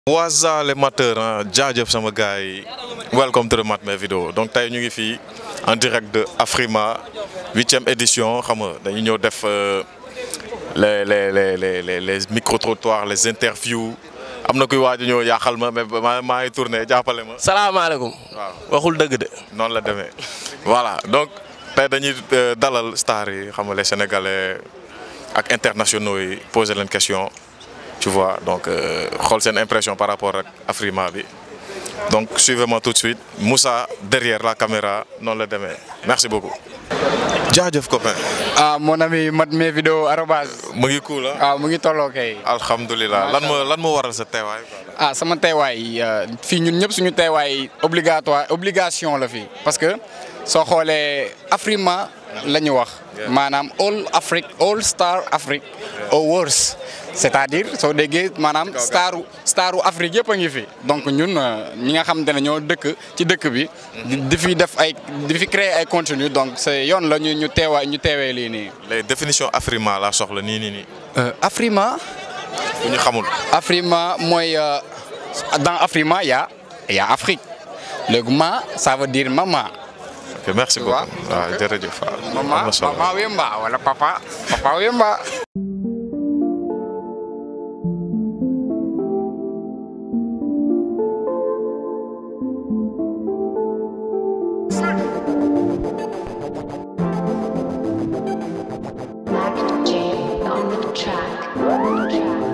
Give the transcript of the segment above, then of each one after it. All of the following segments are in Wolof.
Waza les mateurs ah jaajëf sama gars yi welcome to the Matmé vidéo donc tey ñu ngi fii en direct de Afrima huitième édition xam nga dañu ñëw def les les les les les les micro trottoirs les interviews am na kuy waaj a ñëw yaaxal ma mais maa maa ngi tourné jàppale ma. salaamaaleykum. waaw waxul dëgg de. noonu la demee voilà donc tey dañuy dalal stars yi xam nga les sénégalais ak internationaux yi poser leen question. tu vois donc xool seen impression par rapport ak Afrima bi donc suivez-moi tout de suite Moussa derrière la caméra noonu la demee merci beaucoup. jaajëf copain. ah mon ami Matmé vidéo arobase. mu ngi cool ah. ah mu ngi tolloo kay. alhamdulilah lan moo lan moo waral sa teewaay. ah sama teewaay fii ñun ñëpp suñu teewaay obligatoire obligation la fii parce que soo xoolee Afrima la ñu wax. maanaam all Afrique all star Afrique awards c'est-à-dire soo déggee maanaam staru staru Afrique yëpp a ngi fi donc ñun ñi nga xamante ne ñoo dëkk ci dëkk bi. di fi def ay di fi créer ay contenu donc c'est yoon la ñu ñu teewaay ñu teewee lii nii. les définitions Afrima laa soxla nii nii nii. Afrima. bu ñu xamul. Afrima mooy dans Afrima y a y a Afrique léegi ma ça veut dire maman. ok merci beaucoup waaw jërëjëf. maman maman Wemba wala papa papa Wemba. Mac J on the track.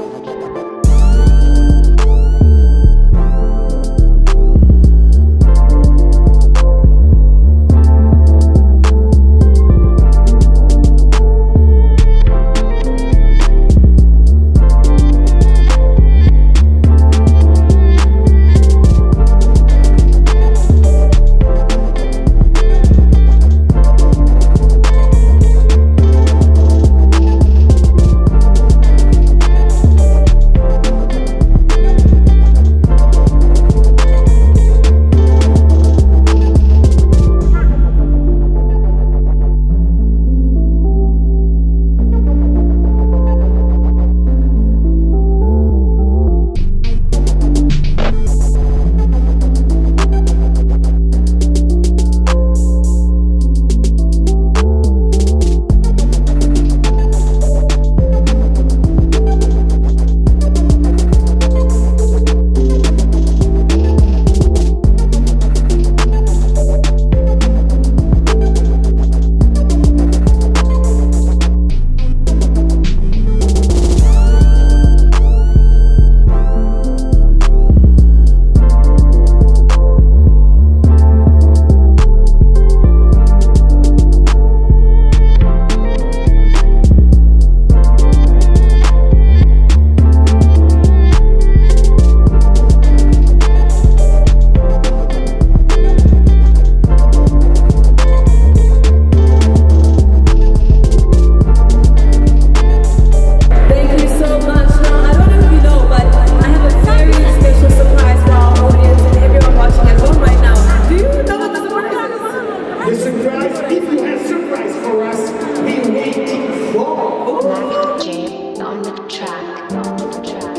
Thank you so much. Now, I don't know if you know, but I have a very special surprise for our audience and everyone watching at home right now. Do you know what the surprise is? The surprise, if you have surprise for us, we wait for. Mac J on the track. On the track.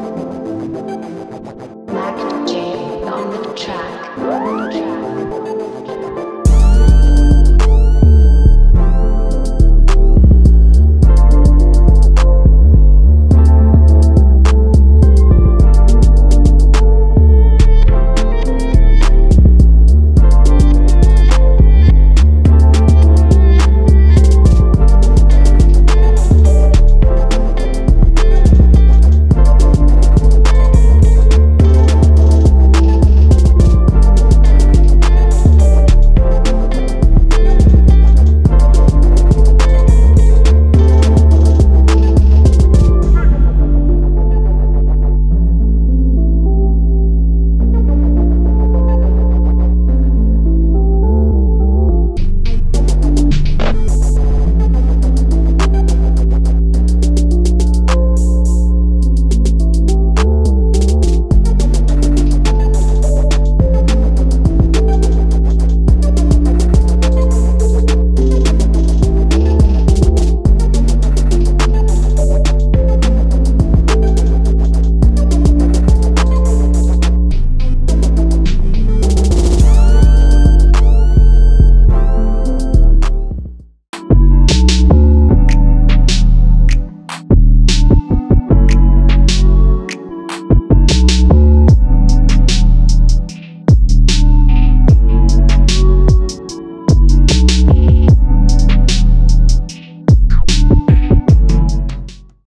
Mac J on the track. On the track.